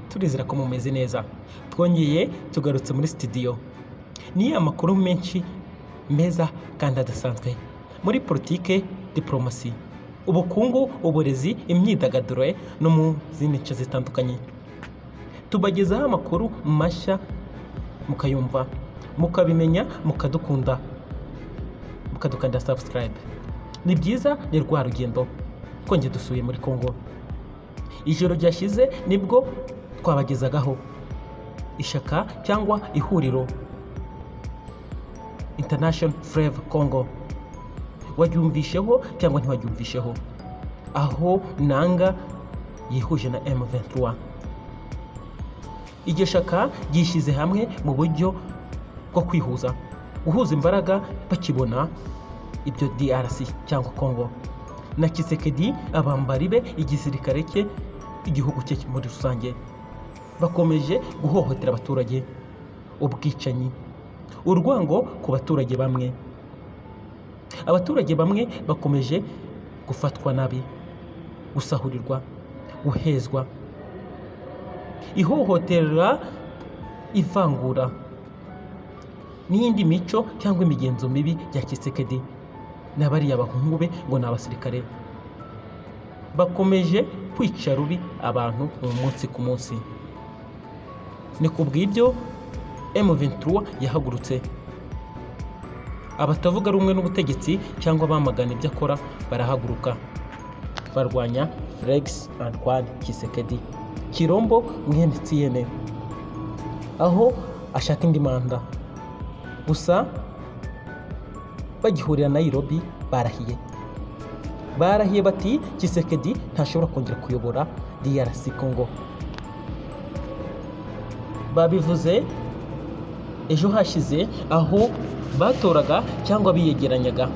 turizera ko mumeze neza twongeye tugarutse muri sitidiyo ni amakuru menshi meza kandi adasanzwe muri politike diporomasi ubukungu uburezi imyidagaduro no mu zindi nce zitandukanye tubagezaho amakuru mashya mukayumva mukabimenya mukadukunda mukadukanda sabusikarayibe ni byiza ni rwa rugendo twongeye dusuye muri congo ijoro ryashize nibwo twabagezagaho ishaka cyangwa ihuriro international fureva congo waryumvisheho cyangwa ntiwaryumvisheho aho nanga yihuje na M23 iryo shaka ryishyize hamwe mu buryo bwo kwihuza guhuza imbaraga bakibona ibyo DRC cyangwa Congo na Kisekedi abambari be igisirikare cye igihugu cye muri rusange bakomeje guhohotera abaturage ubwicanyi urwango ku baturage bamwe abaturage bamwe bakomeje gufatwa nabi gusahurirwa guhezwa ihohotera ivangura n'iyindi mico cyangwa imigenzo mibi ya kisekedi na bariya bahungu be ngo ni abasirikare bakomeje kwica rubi abantu umunsi ku munsi ni ku bw'ibyo M23 yahagurutse abatavuga rumwe n'ubutegetsi cyangwa bamagana ibyo akora barahaguruka barwanya Felix Antoine Kisekedi Kirombo Mwene aho ashaka indi manda gusa bagihurira Nairobi barahiye barahiye bati kisekedi ntashobora kongera kuyobora DRC Congo babivuze ejo hashize aho batoraga cyangwa biyegeranyaga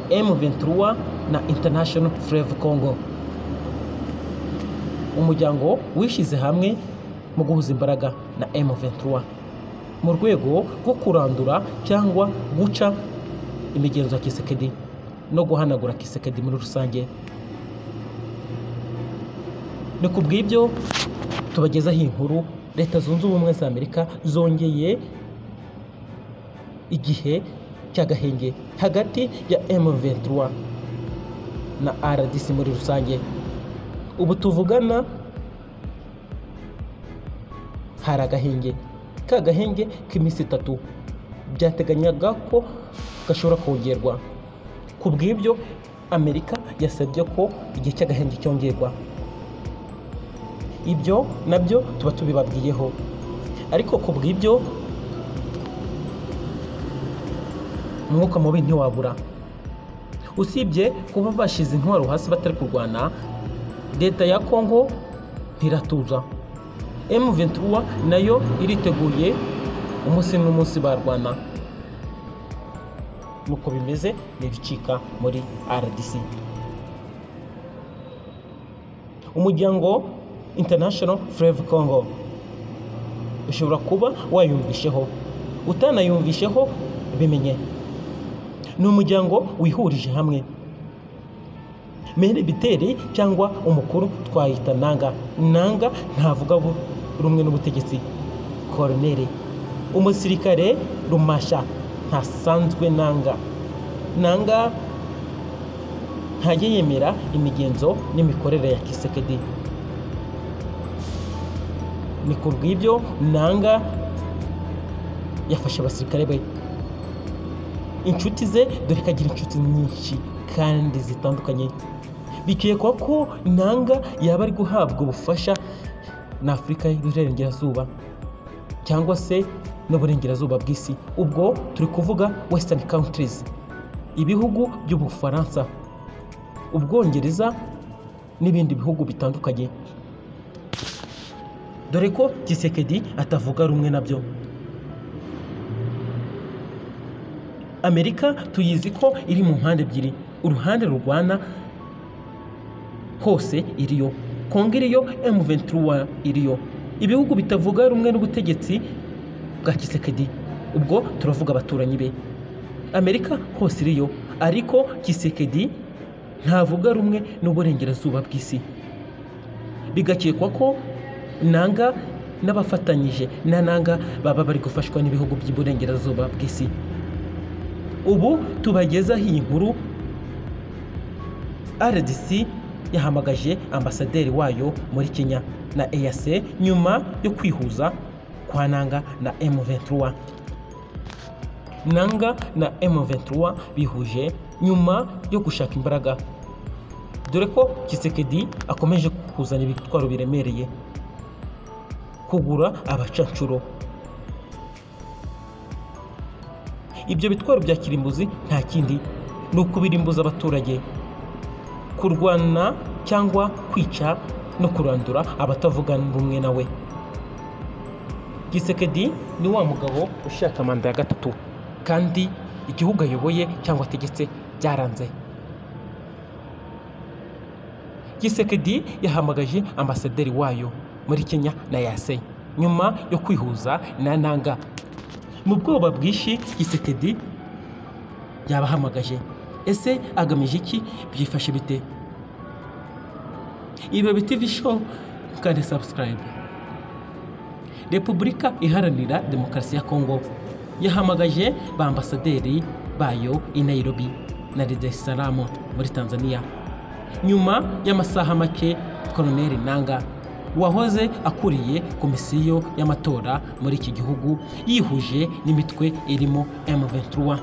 M23 na International Fleuve Congo umuryango wishyize hamwe mu guhuza imbaraga na M23 mu rwego rwo kurandura cyangwa guca imigenzo ya kisekedi no guhanagura kisekedi muri rusange ni ku bw'ibyo tubagezaho inkuru leta zunze ubumwe za amerika zongeye igihe cy'agahenge hagati ya M23 na RDC muri rusange ubu tuvugana hari agahenge ka gahenge k'iminsi itatu byateganyaga ko gashobora kongerwa ku bw'ibyo amerika yasabye ko igihe cy'agahenge cyongerwa ibyo nabyo tuba tubibabwiyeho ariko ku bw'ibyo umwuka mubi ntiwabura usibye kuba bashyize intwaro hasi batari kurwana leta ya kongo ntiratuza M23 nayo iriteguye umunsi n'umunsi barwana nuko bimeze n'ibicika muri RDC umuryango International Fleuve Congo ushobora kuba wayumvisheho utanayumvisheho bimenye ni umuryango wihurije hamwe mere biteri cyangwa umukuru twayita nanga nanga ntavuga rumwe n'ubutegetsi koroneri umusirikare rumasha ntasanzwe nanga nanga ntajya yemera imigenzo n'imikorere ya kisekedi ni ku bw'ibyo nanga yafashe abasirikare be inshuti ze dore ko agira inshuti nyinshi kandi zitandukanye bikekwa ko nanga yaba ari guhabwa ubufasha na afurika y'uburengerazuba cyangwa se n'uburengerazuba bw'isi ubwo turi kuvuga western countries ibihugu by'ubufaransa ubwongereza n'ibindi bihugu bitandukanye dore ko gisekedi atavuga rumwe nabyo amerika tuyizi ko iri mu mpande ebyiri uruhande rurwana hose iriyo kongo iriyo M23 iriyo ibihugu bitavuga rumwe n'ubutegetsi bwa kisekedi ubwo turavuga abaturanyi be amerika hose iriyo ariko kisekedi ntavuga rumwe n'uburengerazuba bw'isi bigakekwa ko nanga n'abafatanyije na nanga baba bari gufashwa n'ibihugu by'iburengerazuba bw'isi ubu tubagezaho iyi nkuru rdc yahamagaje ambasaderi wayo muri kenya na eyase nyuma yo kwihuza kwa nanga na m23 nanga na m23 bihuje nyuma yo gushaka imbaraga dore ko kisekedi akomeje kuzana ibitwaro biremereye kugura abacanshuro ibyo bitwaro bya kirimbuzi nta kindi ni ukubirimbuza abaturage kurwana cyangwa kwica no kurandura abatavuga rumwe nawe gisekedi ni wa mugabo ushaka manda ya gatatu kandi igihugu ayoboye cyangwa ategetse byaranze gisekedi yahamagaje ambasaderi wayo muri kenya na yase nyuma yo kwihuza na nanga mu bwoba bwinshi gisekedi yabahamagaje ese agamije iki byifashe bite ibi biti show kandi sabusikarayibe repubulika iharanira demokarasi ya kongo yahamagaje ba ambasaderi bayo i nairobi na Salaam muri tanzania nyuma y'amasaha make koloneli nanga wahoze akuriye komisiyo y'amatora muri iki gihugu yihuje n'imitwe irimo m23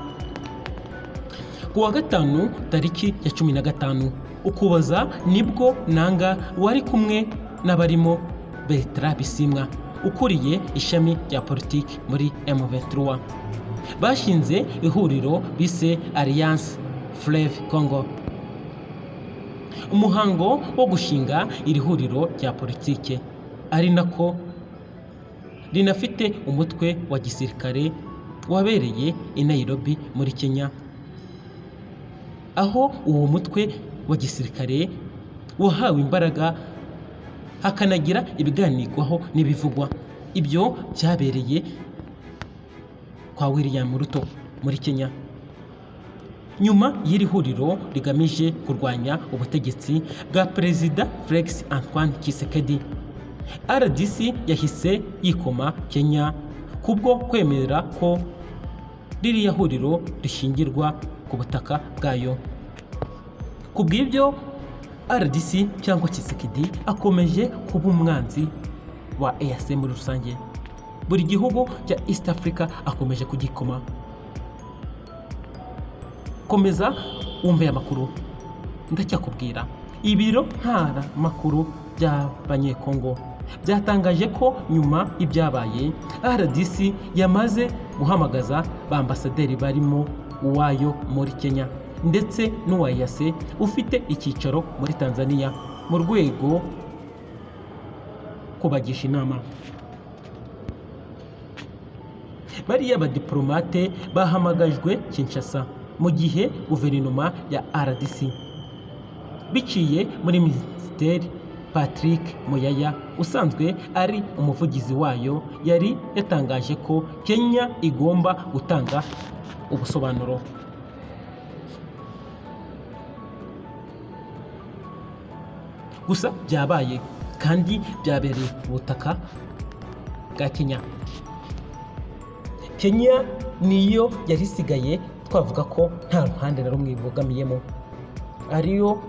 ku wa gatanu tariki ya cumi na gatanu ukuboza nibwo nanga wari kumwe n'abarimo bertra bisimwa ukuriye ishami rya politiki muri M23 bashinze ihuriro bise Alliance Fleve Congo umuhango wo gushinga iri huriro rya politiki ari nako rinafite umutwe wa gisirikare wabereye i Nairobi muri Kenya aho uwo mutwe wa gisirikare wahawe imbaraga hakanagira ibiganirwaho n'ibivugwa ibyo byabereye kwa william ruto muri kenya nyuma y'iri huriro rigamije kurwanya ubutegetsi bwa perezida felix antoine kisekedi rdc yahise yikoma kenya kubwo kwemera ko ririya huriro rishingirwa ku butaka bwayo ku bw'ibyo rdc cyangwa kisekedi akomeje kuba umwanzi wa eas muri rusange buri gihugu cya east africa akomeje kugikoma komeza wumve amakuru ndacyakubwira ibiro ntara makuru by'abanyekongo byatangaje ko nyuma y'ibyabaye rdc yamaze guhamagaza ba ambasaderi barimo uwayo muri kenya ndetse n'uwa yase ufite icyicaro muri tanzania mu rwego kubagisha inama bariya badipolomate bahamagajwe kinshasa mu gihe guverinoma ya rdc biciye muri minisiteri patrick muyaya usanzwe ari umuvugizi wayo yari yatangaje ko kenya igomba gutanga ubusobanuro gusa byabaye kandi byabereye ku butaka bwa kenya kenya niyo yari isigaye twavuga ko nta ruhande na rumwe ibogamiyemo ariyo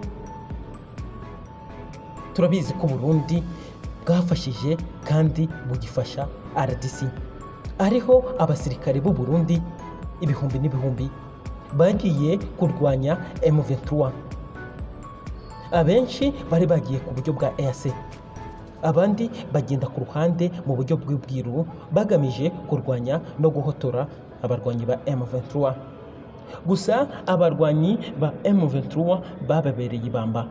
turabizi ko burundi bwafashije kandi bugifasha rdc ariho abasirikare b'u burundi ibihumbi n'ibihumbi bagiye kurwanya m23 abenshi bari bagiye ku buryo bwa EAC abandi bagenda ku ruhande mu buryo bw'ubwiru bagamije kurwanya no guhotora abarwanyi ba M23 gusa abarwanyi ba M23 bababereye ibamba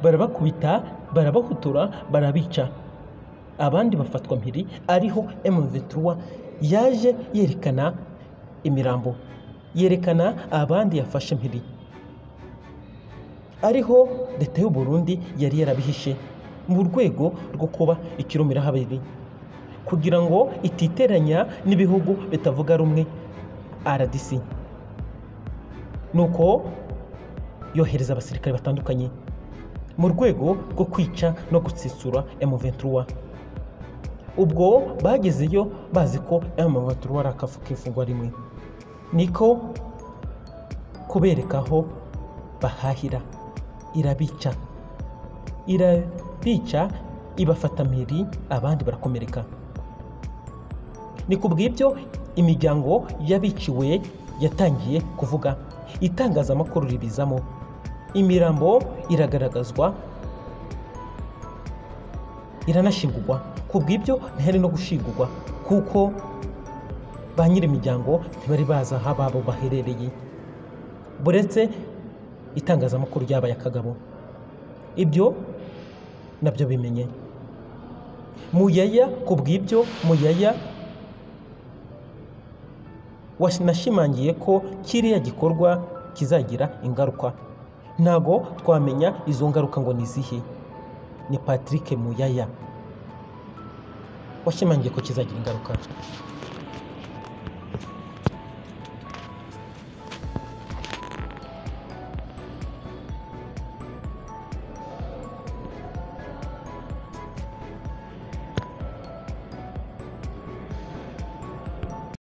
barabakubita barabahotora barabica abandi bafatwa mpiri ariho M23 yaje yerekana imirambo yerekana abandi yafashe mpiri ariho leta y'u Burundi yari yarabihishe mu rwego rwo kuba ikirumira habiri kugira ngo ititeranya n'ibihugu bitavuga rumwe rdc nuko yohereza abasirikare batandukanye mu rwego rwo kwica no gutsitsura M23 ubwo bagezeyo bazi ko M23 ari akafu k'ifungwa rimwe niko kubereka aho bahahira irabica irabica ibafata mpiri abandi barakomereka ni ku bw'ibyo imiryango y'abiciwe yatangiye kuvuga itangazamakuru ribizamo imirambo iragaragazwa iranashingurwa ku bw'ibyo ntihari no gushingurwa kuko ba nyir'imiryango ntibari bazi aho ababo baherereye buretse itangazamakuru ryabaye akagabo ibyo nabyo bimenye muyaya ku bw'ibyo muyaya wanashimangiye ko kiriya gikorwa kizagira ingaruka ntabwo twamenya izo ngaruka ngo ni izihe ni patrick muyaya washimangiye ko kizagira ingaruka